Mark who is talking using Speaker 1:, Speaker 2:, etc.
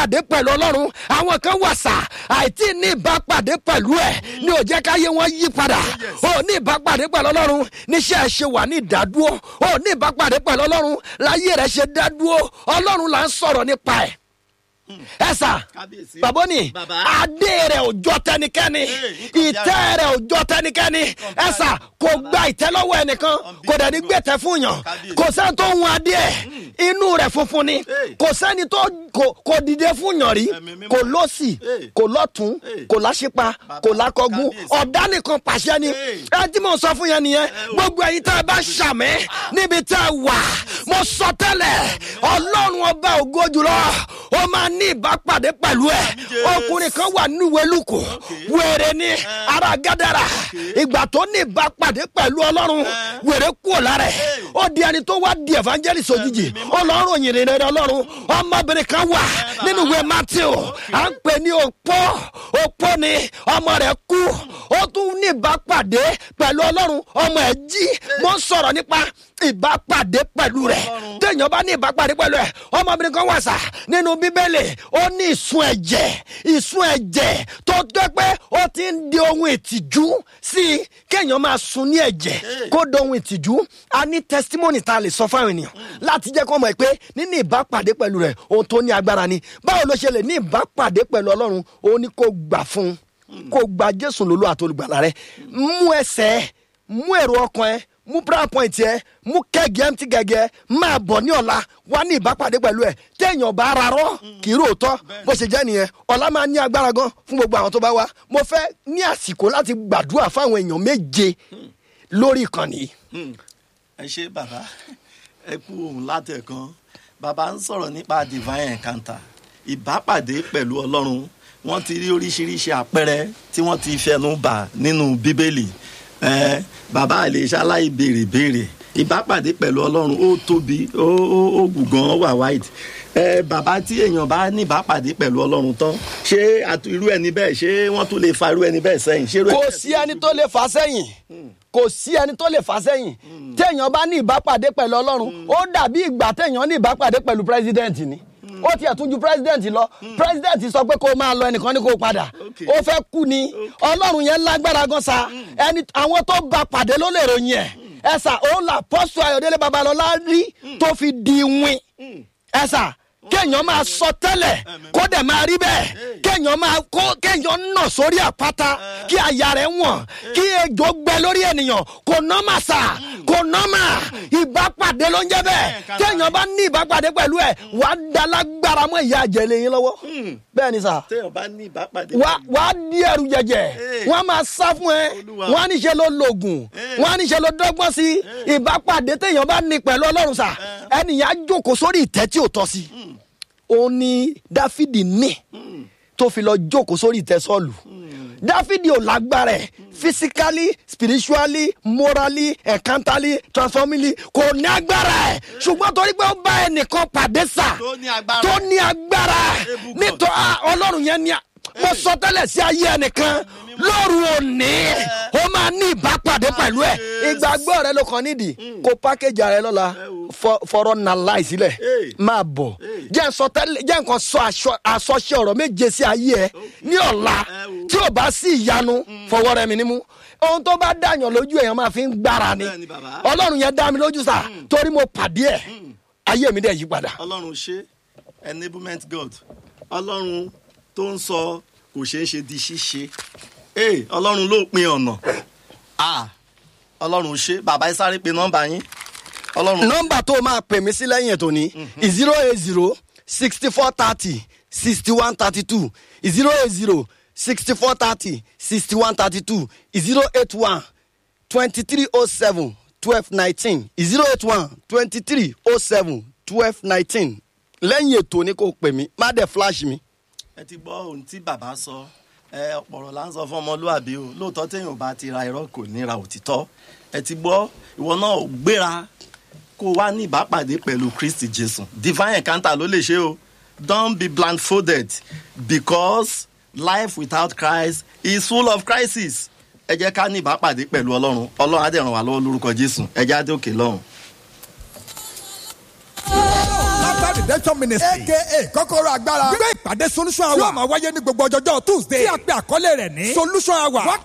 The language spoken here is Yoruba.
Speaker 1: ìbápàdé pẹ̀lú ọlọ́run àwọn kan wà sà àìtí ní ìbápàdé pẹ̀lú ẹ̀ ní ò jẹ́ káyé wọn yí padà ó ní ìbápàdé pẹ̀lú ọlọ́run níṣẹ́ ẹ̀ ṣe wà ní ìdádúró ó ní ìbápàdé pẹ̀lú ọlọ́run láyé rẹ̀ ṣe dádúró ọlọ́run là ń sọ̀rọ̀ nípa ẹ̀ ẹ sà
Speaker 2: Kábíyèsí.
Speaker 1: bàbá ni
Speaker 2: Bàbá.
Speaker 1: adé rẹ̀ ò jọ tẹnikẹ́ni
Speaker 2: Hey, nǹkan
Speaker 1: ìtẹ́ rẹ̀ ò jọ tẹnikẹ́ni ẹ sà kò gba ìtẹ́ lọ́wọ́ ẹnìkan kò dẹ̀ ní gbẹ̀tẹ́ fún yàn
Speaker 2: Kábíyèsí.
Speaker 1: kò sẹ́ni tó ń hun adé ẹ̀ inú rẹ̀ funfun ni
Speaker 2: Hey.
Speaker 1: kò sẹ́ni tó kò- kò dìde fún yàn rí
Speaker 2: Ẹ̀mí mímọ́.
Speaker 1: kò lọ́sì
Speaker 2: Hey.
Speaker 1: kò lọ́tún
Speaker 2: Hey.
Speaker 1: kò láṣípa kò lákọ̀gún
Speaker 2: Kábíyèsí.
Speaker 1: ọ̀dá nìkan pàṣẹ ni
Speaker 2: Hey.
Speaker 1: ẹ tí mo sọ fún yẹn nìyẹn
Speaker 2: o.
Speaker 1: gbogbo ẹ̀yin tá ẹ bá ṣàmì níbi tá ẹ wà mo sọ tẹ́lẹ̀ ọlọ́run ọba ògo jùlọ ó máa ní ìbápàdé pẹ̀lú ẹ̀
Speaker 2: Jésù.
Speaker 1: ọkùnrin kan wà nínú ìwé lùkù wèrè ní ara gádàrà ìgbà tó ní ìbápàdé pẹ̀lú ọlọ́run wèrè kúrò lára ẹ̀ ó di ẹni tó wá di evangelist òjijì ọlọ́run òyìnbó rẹ̀ ọlọ́run ọmọbìnrin kan wà nínú ìwé matthew à ń pè ní òpó òpó ni ọmọ rẹ̀ kú ó tún ní ìbápàdé pẹ̀lú ọlọ́run ọmọ ẹ̀ jí mo ń sọ̀rọ̀ nípa ìbápàdé pẹ̀lú rẹ̀ téèyàn bá ní ìbápàdé pẹ̀lú ẹ̀ ọmọbìnrin kan wà sà nínú bíbélì ó ní ìsun ẹ̀jẹ̀ ìsun ẹ̀jẹ̀ tó jẹ́ pé ó ti ń di ohun ìtìjú sí i kéèyàn máa sun ní ẹ̀jẹ̀ kó di ohun ìtìjú a ní testimony tá a lè sọ fáwọn ènìyàn láti jẹ́ kó mọ̀ pé nínú ìbápàdé pẹ̀lú rẹ̀ ohun tó ní agbára ni báwo ló ṣe lè ní ìbápàdé pẹ̀lú ọlọ́run ó ní kó gbà fún un kó gba jésù lólú àtolùgbàlà rẹ mú ẹsẹ̀ mú èrò ọkàn ẹ mú prayer point ẹ mú kẹ́gì ẹ̀ ti gẹ́gẹ́ máa bọ̀ ní ọ̀la wá ní ìbápàdé pẹ̀lú ẹ̀ téèyàn bá ara rọ́ kì í ròótọ́ bó ṣe jẹ́ nìyẹn ọ̀la máa ní agbára gan fún gbogbo àwọn tó bá wá mo fẹ́ ní àsìkò láti gbàdúrà fáwọn èèyàn méje lórí ìkànnì yìí.
Speaker 2: Hmm. ẹ ṣe bàbá ẹ kú ohun látẹ̀kan bàbá ń sọ̀rọ̀ nípa divine encounter ìbápàdé pẹ̀lú ọlọ́run wọ́n ti rí oríṣiríṣi àpẹẹrẹ tí wọ́n ti fẹnu bà nínú bíbélì ẹ bàbá àlè ṣaláì béèrè béèrè ìbápàdé pẹ̀lú ọlọ́run ó tóbi ó ó ó gùn gan ó wà wide ẹ bàbá tí èèyàn bá ní ìbápàdé pẹ̀lú ọlọ́run tán ṣé àtú- irú ẹni bẹ́ẹ̀ ṣé wọ́n tún lè fa irú ẹni bẹ́ẹ̀ sẹ́yìn ṣé irú
Speaker 1: kò
Speaker 2: ẹni
Speaker 1: sí ẹni tó lè fà sẹ́yìn kò sí ẹni tó lè fà sẹ́yìn téèyàn bá ní ìbápàdé pẹ̀lú ọlọ́run ó dàbí ìgbà téèyàn ní ìbápàdé pẹ̀lú pírẹsidẹ́ǹtì ni ó tiẹ̀ tún ju pírẹsidẹ́ǹtì lọ pírẹsidẹ́ǹtì sọ pé kó máa lọ ẹnìkan ní kó padà
Speaker 2: Okay.
Speaker 1: ó fẹ́ kú ni ọlọ́run yẹn lágbára gan sa ẹni àwọn tó bá pàdé ló lè ròyìn ẹ̀ ẹ sà òun là pọ́sù ayọ̀délé babalọ́lá rí tó fi di win ẹ sà kéèyàn máa sọ tẹ́lẹ̀ kó dẹ̀ máa rí bẹ́ẹ̀ kéèyàn máa kó kéèyàn nà sórí àpáta kí àyà rẹ̀ wọ̀n kí ejò gbẹ lórí ènìyàn kò nọ́mà sà kò nọ́mà ìbápàdé ló ń jẹ́ bẹ́ẹ̀ kéèyàn bá ní ìbápàdé pẹ̀lú ẹ̀ wàá da lágbára mọ́ ìyá àjẹlẹ̀ yín lọ́wọ́ bẹ́ẹ̀ ni sà
Speaker 2: téèyàn bá ní ìbápàdé
Speaker 1: wà wà á di ẹrù jẹjẹ
Speaker 2: Hey.
Speaker 1: wọn a máa sá fún ẹ
Speaker 2: Olúwa.
Speaker 1: wọn á níṣe ló lògùn
Speaker 2: Hey.
Speaker 1: wọn á níṣe ló dọ́gbọ́n sí ìbápàdé téèyàn bá ní pẹ̀lú ọlọ́run sà ẹnìyàn á jókòó sórí ìtẹ́ tí ò tọ́ sí òun ni dáfídì ní tó fi lọ jókòó sórí ìtẹ́ sọ́ọ̀lù dáfídì ò lágbára ẹ̀ physically spiritually morally encantally transformingly kò ní agbára ẹ̀ ṣùgbọ́n torí pé ó bá ẹnìkan pàdé sà
Speaker 2: tó ní agbára
Speaker 1: tó ní agbára
Speaker 2: Ebùkọ́.
Speaker 1: nítorí ah, ọlọ́run yẹn ní a- mo sọ tẹ́lẹ̀ sí ayé ẹnìkan lóru òní ó máa ní ìbápàdé pẹ̀lú ẹ̀ ìgbàgbọ́ rẹ ló kàn nídìí kó pákéjì rẹ lọ́la fọ- fọ̀rọ̀ nà láì sílẹ̀
Speaker 2: Hey.
Speaker 1: máa bọ̀ jẹ́ n sọ tẹ́lẹ̀ jẹ́ nǹkan sọ aṣọ- àsọṣe ọ̀rọ̀ méje sí ayé ẹ ní ọ̀la tí ò bá sí ìyanu fọwọ́ rẹ mi nímú ohun tó bá dàyàn lójú èèyàn máa fi ń gbára ni
Speaker 2: Bẹ́ẹ̀ni, bàbá.
Speaker 1: ọlọ́run yẹn dá mi lójú sá torí mo pàdé ẹ̀ ayé mi dẹ̀ yí padà.
Speaker 2: ọlọ́run ṣe enablement god ọlọ́run tó ń sọ kò ṣeé ṣe di ṣíṣe ee ọlọ́run ló pin ọ̀nà ah ọlọ́run ṣe bàbá ẹ sáré pe nọ́mbà yín ọlọ́run
Speaker 1: nọmba tó o máa pè mí sí lẹ́yìn ètò ní zero eight zero sixty four thirty sixty one thirty two zero eight zero sixty four thirty sixty one thirty two zero eight one twenty three oh seven twelve nineteen zero eight one twenty three oh seven twelve nineteen lẹ́yìn ètò ní kò pè mí má dẹ̀ flash mi.
Speaker 2: ẹ ti gbọ́ ohun tí bàbá sọ ẹ ọ̀pọ̀rọ̀ là ń sọ fún ọmọlúàbí o lóòótọ́ téèyàn ò bá ti ra irọ́ kò ní ra òtítọ́ ẹ ti gbọ́ ìwọ náà ò gbéra kó o wá ní ìbápàdé pẹ̀lú kristi jésù divine encounter ló lè ṣe o don't be blindfolded because life without christ is full of crisis ẹ jẹ́ ká ní ìbápàdé pẹ̀lú ọlọ́run ọlọ́run á dẹ̀ ràn wá lọ́wọ́ lórúkọ jésù ẹ jẹ́ á dé òkè lọ́run.
Speaker 3: After the redemption ministry aka kọ́kọ́rọ́ agbára gbé ìpàdé solution hour tí ó máa wáyé ní gbogbo ọjọ́jọ́ tuesday tí a pè àkọlé rẹ̀ ní solution hour